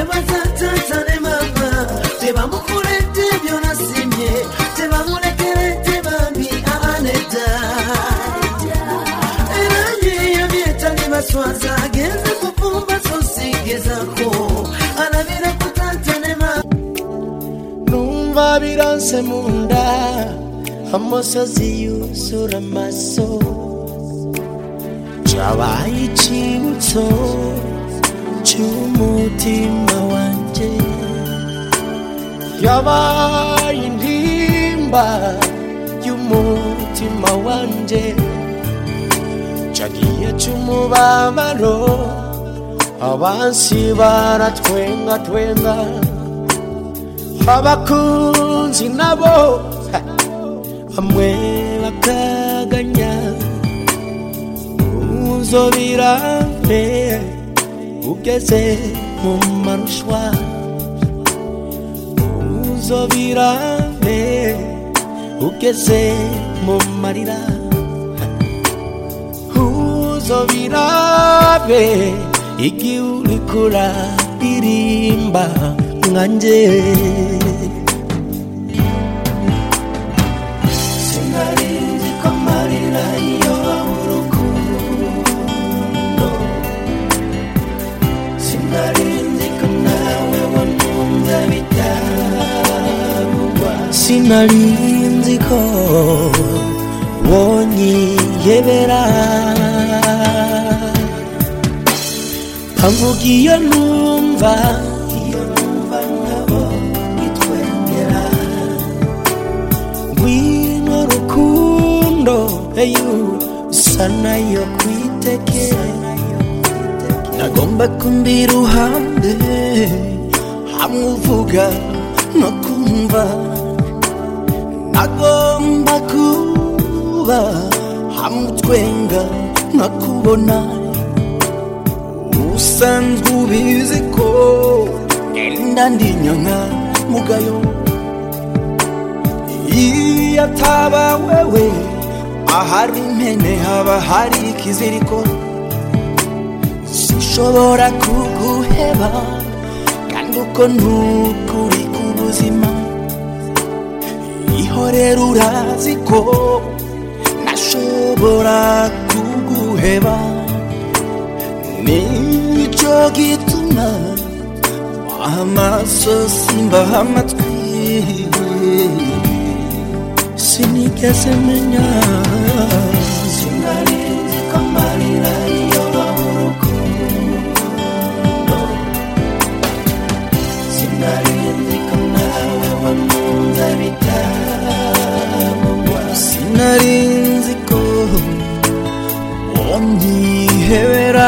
yebaza tata ne mama tebamukulete byonasimye tebamulekerete bambi aneta era yeyo byetali baswaza agenze kufumba sosigezako alabira ku tata ne mama numva biranse mu nda amosozi yuzura amaso cyabaye icyibutso cy'umutima wanjye yabaye intimba y'umutima wanjye cyagiye cy'umubabaro abansi baratwenga twenga abakunzi nabo ha, bamwe bakaganya uzobirabe ugeze mu marushwa uzobirabe ugeze mu marira uzobirabe igihe uri kuraririmba nkanjye Sinarinzi ko amarira iyo urukundo Sinarinzi ko nawe wankunze bitarugwa sinarinzi ko wonyiyebera mpavuga iyo numva Iyo numva nkabo bitwengera ngwino rukundo eyu usa nayo kwiteke nagomba kumbi iruhande hamwe uvuga no kumva nagomba kuba hamwe utwenga no kubona usanzwe ubizi ko genda ndinyonka mugayo iyo ataba wewe ahari impene haba hari ikiziriko sinshobora kuguheba kandi uko ntukuri ku buzima ihorera urazi ko nashobora kuguheba nicyo gituma amaso simbaha amatwi sinigeze menya Sinarinzi ko amarira iyo urukundo Sinarinzi ko nawe wankunze bitarugwa sinarinzi ko wonyihebera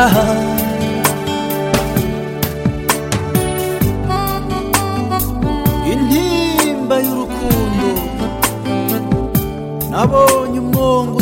intimba y'urukundo nabonye umwonga